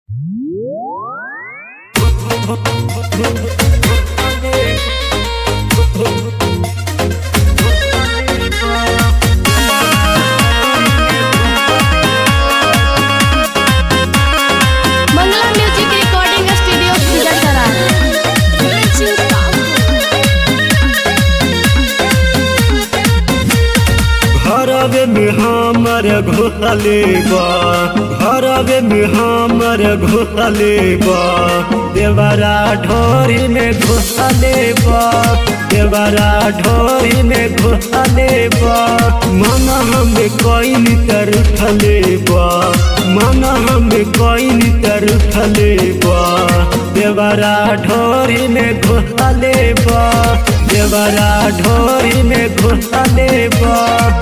मंगला music recording studio Sikandra घरवे में हमर घोसले बा घरवे में हमर घोसले बा देवरा ढोरी में घोसले बा देवरा ढोरी में घोसले बा मन हमें कोई तर उठले बा मन हमें कोई तर उठले बा देवरा ढोरी में घोसले बा देवरा ढोरी में घोसले बा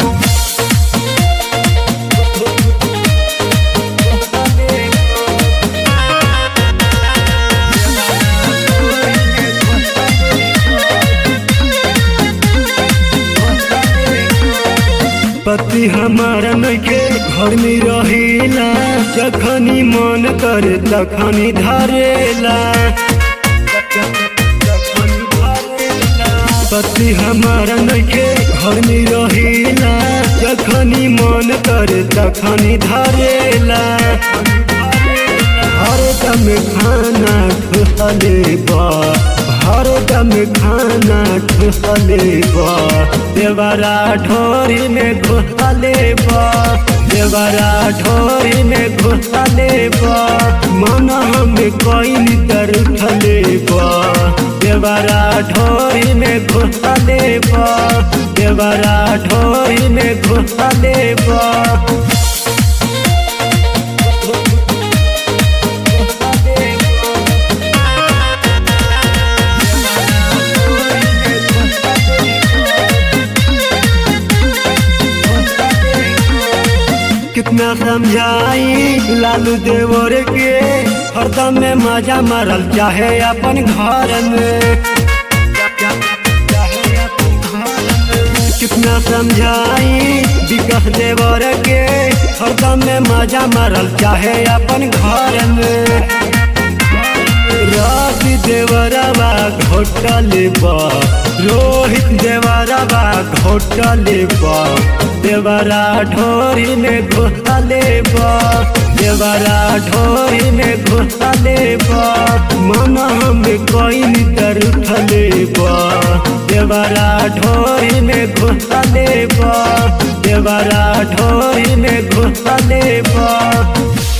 पति हमारा नइखे घर में रहेला जखनी मन करे तखनी धरेला पति हमारा नइखे घर में रहेला जखनी मन करे तखनी धरेला हर दम खाना ठुसले बा हर दम खाना ठुसले बा देवरा ढोरी में घुसले बा देवरा ढोरी में घुसले बा मन हमें कोई तर उठले बा देवरा ढोरी में घुसले बा देवरा ढोरी में घुसले बा कितना समझाई लालू देवर के हरदम में मजा मारल चाहे अपन घर में कितना समझाई विकास देवर के हरदम में मजा मारल चाहे अपन घर में रवि देवरवा घोटल बा रोहित देवरवा घोटल बा देवरा ढोरी में घुसले बा देवरा ढोरी में घुसले बा मन हमें कोई तर उठले बा देवरा ढोरी में घुसले बा देवरा ढोरी में घुसले बा